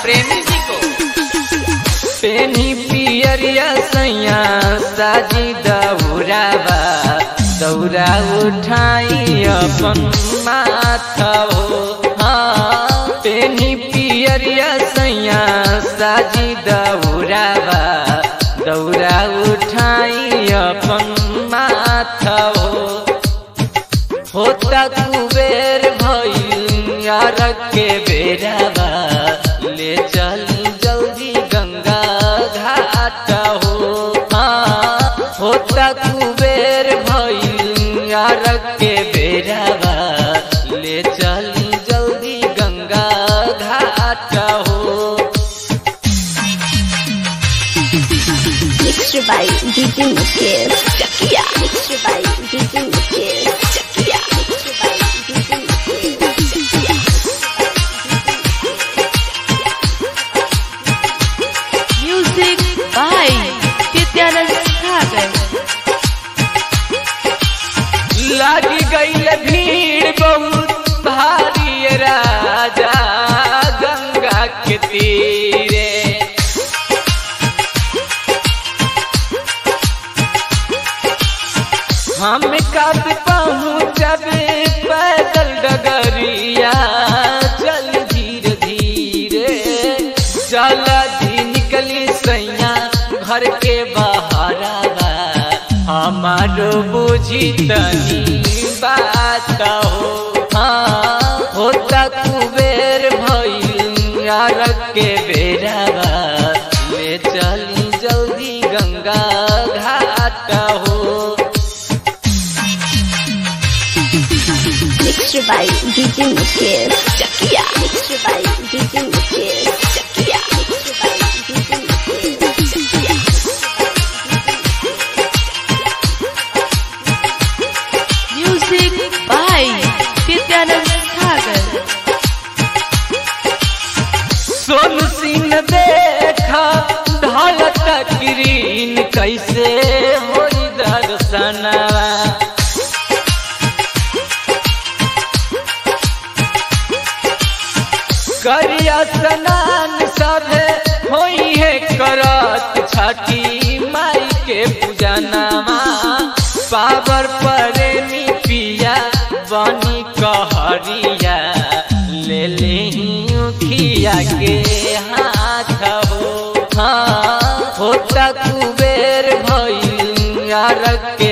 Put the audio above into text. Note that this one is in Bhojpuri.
प्रेमी जी को पेनी पियरिया सैया साजी दौराबा दौरा उठाई अपन माथा हो हाँ पेनी पियरिया सैया साजी दौराबा दौरा उठाई अपन माथा हो होता कुबेर भइल यार के बेराबा ले चल जल्दी गंगा घाट हो हाँ होता कुबेर भइल यार के बेराबा ले चल जल्दी गंगा घाट हो Mixed by DJ Mukesh Chakia. Mixed by DJ Mukesh Chakia. Mixed by DJ Mukesh Chakia. Music by Nityanand Sagar. लागी गई भीड़ बहुत भारी राजा गंगा के तीरे हम कब पहुँचबे पैदल डगरिया चल धीरे धीरे चल धी निकली सैया घर के बहारा हमारो बुझी तनी बात हो हाँ होता कुबेर भइल यार के बेराबा ले चली जल्दी गंगा घाट हो Mixed by DJ Mukesh Chakia. Mixed by DJ Mukesh Chakia. Mixed by DJ Mukesh Chakia. Music by Nityanand Sagar. सोन सिंह देखा ढलत ग्रीन कैसे होई दर्शनवा करिया स्नान सभे होई है करत छठी माई के पूजनमा पावर प्रेमी पिया बनी कहरिया ले ले खिया के हाथ हो हाँ होता कुबेर भइल यार के